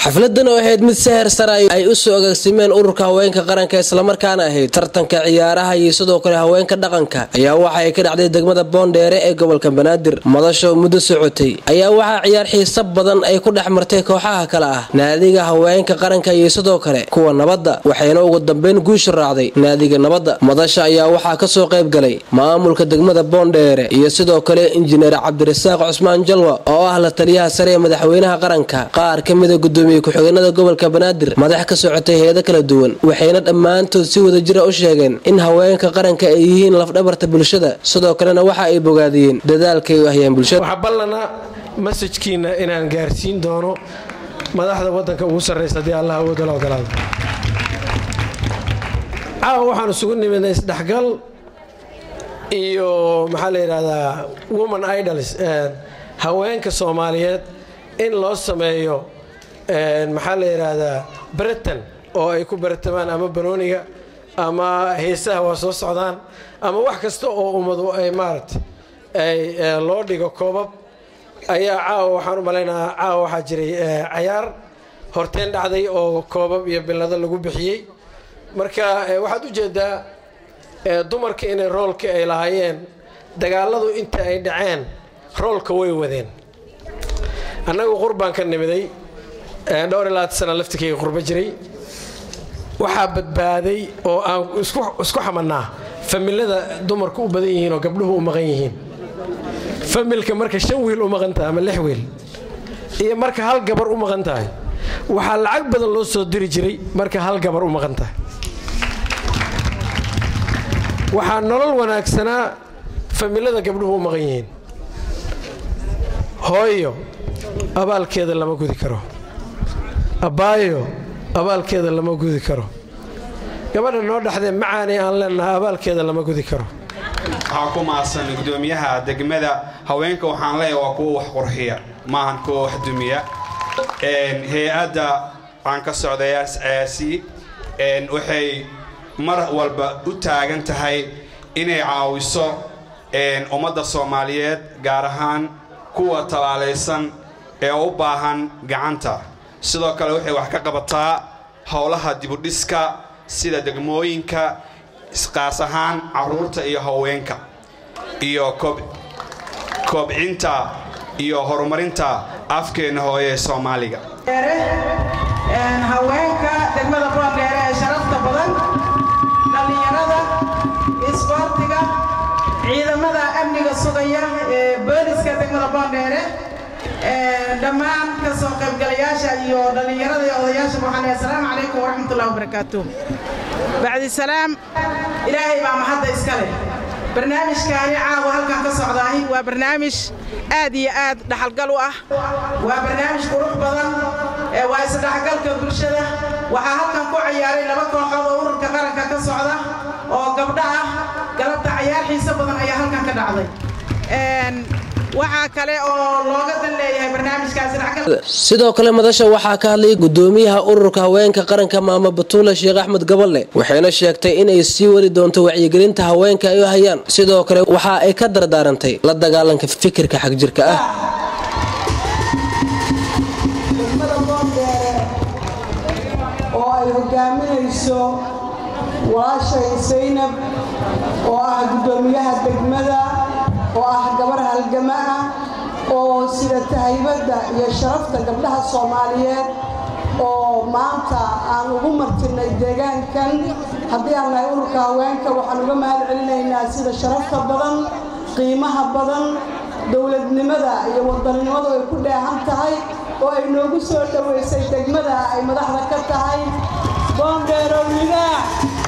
xafladan oo ahayd mid seher sare ay u soo agaasimeen ururka haweenka qaranka islamarkaana ahayd tartanka ciyaaraha iyo sidoo kale haweenka dhaqanka ayaa waxa ay ka dhacday degmada boondheere ee gobolka banaadir madasho muddo socotay ayaa waxaa ciyaar xiisa badan ay ku dhex martay kooxaha kale ah naadiga haweenka qaranka iyo sidoo kale kuwa nabadda waxayna ugu dambeyn guusha raacday naadiga nabadda madasha ayaa waxaa kasoo qayb galay maamulka degmada boondheere iyo sidoo kale injineer cabdirasaaq cusmaan jalwa oo ah la taliyaha sare ee madaxweynaha qaranka qaar ka mida gudoomiye ku-xigeenada gobolka banaadir madax ka socotay heedo kala duwan waxayna dhammaantood si wada jira u sheegeen in haweenka qaranka ay yihiin lafdhabarta bulshada sidoo kalena waxa ay bogaadiyeen dadaalkay u ahyeen bulshada waxaa ballana masajkiina inaan gaarsiin doono madaxda wadanka ugu sarraysa haddii allah awoodala ogolaado caawa waxaan isugu nimidnay isdhexgal iyo maxaa la yidhahdaa woman idols haweenka soomaaliyeed in loo sameeyo maxaa la yidhaahdaa beritan oo ay ku beratamaan ama banooniga ama heesaha waa soo socdaan ama wax kasta oo ummadu ay maaragta ay loo dhigo koobab ayaa caawa waxaan u malaynahaa caawa waxaa jiray cayaar horteen dhacday oo koobab iyo billado lagu bixiyey marka waxaad u jeedaa dumarka inay roolka ay lahaayeen dagaaladu inta ay dhaceen roolka way wadeen annagu qurbaan ka nimiday dhowr iyo labaatan sana laftikayga qurbo jiray waxaa badbaaday oo aan isku xamanaa familada dumarku u badan yihiin oo gabdhuhu u maqan yihiin familka marka shan wiil u maqan tahay ama lix wiil iyo marka hal gabar u maqan tahay waxaa lacag badan loo soo diri jiray marka hal gabar u maqan tahay waxaa nolol wanaagsanaa familada gabdhuhu u maqan yihiin hooyo abaalkeeda lama gudi karo abbaayo abaalkeeda lama gudi karo gabadha noo dhexdee macaani aan leenahay abaalkeeda lama gudi karo waxaa ku maasan gudoomiyaha degmada haweenka waxaan leeyahay waa kuwa wax qurxiya maahan kuwa wax dumiya hay-adda aan ka socday aasi waxay mar walba u taagan tahay inay caawiso ummadda soomaaliyeed gaar ahaan kuwa talaalaysan ee u baahan gacanta sidoo kale waxay wax ka qabataa howlaha dibudhiska sida degmooyinka qaas ahaan carruurta iyo haweenka iyo koobcinta iyo horumarinta afkeenna hooye ee soomaaliga haweenka degmada boondheere ee sharafta badan dhallinyarada isboortiga ciidamada amniga sugaya ee booliska degmada boondheere dhammaan ka soo qaybgalayaasha iyo dhallinyarada iyo odayaasha waxaan leehay asalaamu calaykum waraxmatullahi wabarakaatu bacdi salaam ilaahay baa mahadda iska leh barnaamijkaani caawa halkan ka socdaahi waa barnaamij aad iyo aad dhaxalgal u ah waa barnaamij qurux badan waa isdhexgalka bulshada waxaa halkan ku ciyaaray laba kooxood oo ururka qaranka ka socda oo gabdho ah galabta cayaar xiiso badan ayaa halkan ka dhacday waxaa kale oo looga dan leeyahay barnaamijkaassidoo kale madasha waxaa ka hadlay gudoomiyaha ururka haweenka qaranka maamo batuula sheekh axmed gaballe waxayna sheegtay inay sii wadi doonto wacyigelinta haweenka ay u hayaan sidoo kale waxa ay ka dardaarantay la dagaalanka fikirka xagjirka ah oo ay hogaaminayso walaashay saynab oo ah gudoomiyaha degmada oo ah gabar halgama ah oo sida tahaybadda iyo sharafta gabdhaha soomaaliyeed oo maanta aan ugu martinnay deegaankan haddii aan nahay ururka haweenka waxaan uga mahad celinaynaa sida sharafta badan qiimaha badan dowladnimada iyo wadaninimadu ay ku dheehan tahay oo ay noogu soo dhowaysay degmada ay madaxda ka tahay boondheerow ligaax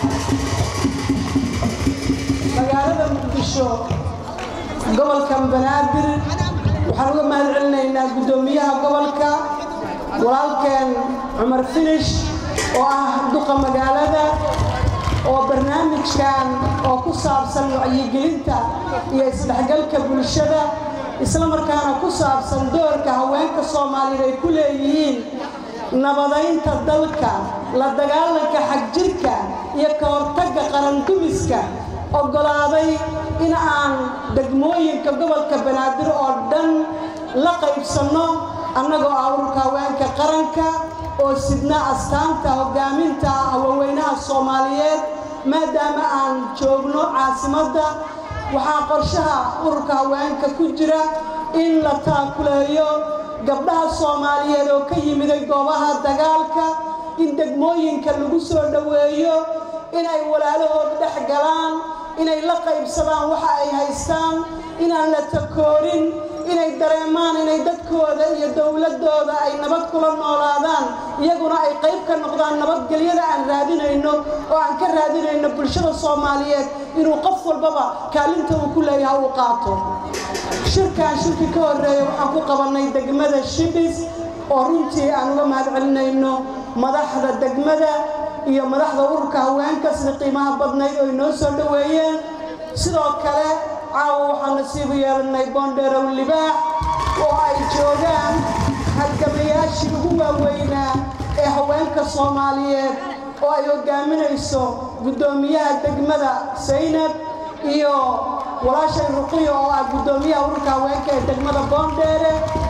magaalada muqdisho gobolka banaadir waxaan uga mahad celinaynaa guddoomiyaha gobolka walaalkeen cumar finish oo ah duqa magaalada oo barnaamijkan oo ku saabsan wacyigelinta iyo isdhexgalka bulshada isla markaana ku saabsan doorka haweenka soomaaliyeed ay ku leeyihiin nabadaynta dalka la dagaalanka xagjirka iyo ka hortagga qarandumiska oggolaaday in aan degmooyinka gobolka banaadir oo dhan la qaybsanno annagoo ah ururka haweenka qaranka oo sidna astaanta hogaaminta haweenweynaha soomaaliyeed maadaama aan joogno caasimadda waxaa qorshaha ururka haweenka ku jira in la taakuleeyo gabdhaha soomaaliyeed oo ka yimiday goobaha dagaalka in degmooyinka lagu soo dhoweeyo inay walaalahood dhex galaan inay la qaybsadaan waxa ay haystaan inaan la takoorin inay dareemaan inay dadkooda iyo dowladooda ay nabad kula noolaadaan iyaguna ay qayb ka noqdaan nabadgelyada aan raadinayno oo aan ka raadinayno bulshada soomaaliyeed inuu qof walbaba kaalinta uu ku leeyaha uu qaato shirkan shirkii ka horreeya waxaan ku qabannay degmada shibis oo runtii aan uga mahad celinayno madaxda degmada iyo madaxda ururka haweenka sida qiimaha badnayd oo inoo soo dhoweeyeen sidoo kale caawa waxaan nasiibu yeelanay boondheerow libaax oo ay joogaan halgamayaashii ugu waaweynaa ee haweenka soomaaliyeed oo ay hogaaminayso guddoomiyaha degmada saynab iyo walaashay ruqiyo oo ah guddoomiyaha ururka haweenka ee degmada boondheere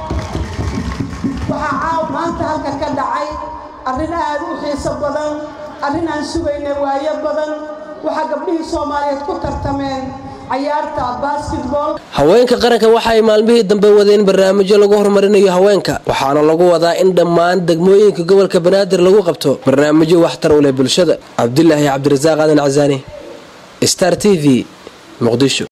waxaa caawa maanta halka ka dhacay arrin aad u xiiso badan arrin aan sugaynay waayo badan waxaa gabdhihii soomaaliyeed ku tartameen cayaarta basketball haweenka qaranka waxa ay maalmihii dambe wadeen barnaamijyo lagu horumarinayo haweenka waxaana lagu wadaa in dhammaan degmooyinka gobolka banaadir lagu qabto barnaamijyo waxtar u leh bulshada cabdilaahi cabdirasaaq aadan casaani star t v muqdisho